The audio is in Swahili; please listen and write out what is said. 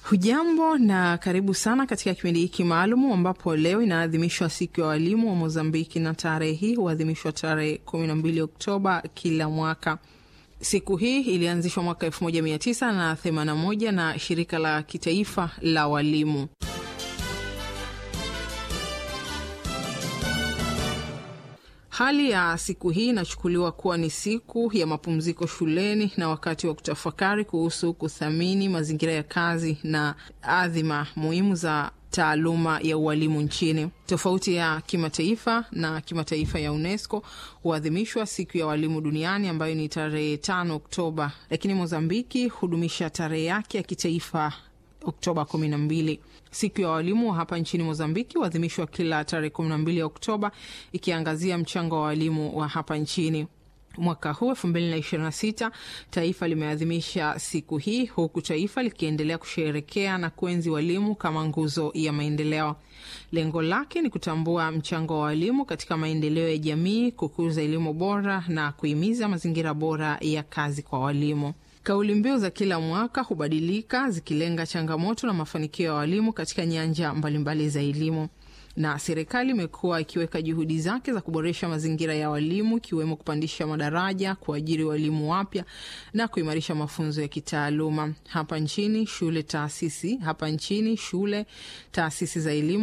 Hujambo na karibu sana katika kipindi hiki maalumu ambapo leo inaadhimishwa siku ya walimu wa Mozambiki, na tarehe hii huadhimishwa tarehe 12 Oktoba kila mwaka. Siku hii ilianzishwa mwaka 1981 na shirika la kitaifa la walimu. Hali ya siku hii inachukuliwa kuwa ni siku ya mapumziko shuleni na wakati wa kutafakari kuhusu kuthamini mazingira ya kazi na adhima muhimu za taaluma ya ualimu nchini. Tofauti ya kimataifa na kimataifa ya UNESCO huadhimishwa siku ya walimu duniani ambayo ni tarehe tano Oktoba, lakini Mozambiki hudumisha tarehe yake ya kitaifa Oktoba kumi na mbili. Siku ya walimu hapa nchini Mozambiki huadhimishwa kila tarehe kumi na mbili ya Oktoba, ikiangazia mchango wa walimu wa hapa nchini. Mwaka huu elfu mbili na ishirini na sita taifa limeadhimisha siku hii huku taifa likiendelea kusherekea na kuenzi walimu kama nguzo ya maendeleo. Lengo lake ni kutambua mchango wa walimu katika maendeleo ya jamii, kukuza elimu bora na kuhimiza mazingira bora ya kazi kwa walimu. Kauli mbiu za kila mwaka hubadilika zikilenga changamoto na mafanikio ya walimu katika nyanja mbalimbali za elimu, na serikali imekuwa ikiweka juhudi zake za kuboresha mazingira ya walimu, ikiwemo kupandisha madaraja, kuajiri walimu wapya na kuimarisha mafunzo ya kitaaluma. Hapa nchini shule taasisi hapa nchini shule taasisi za elimu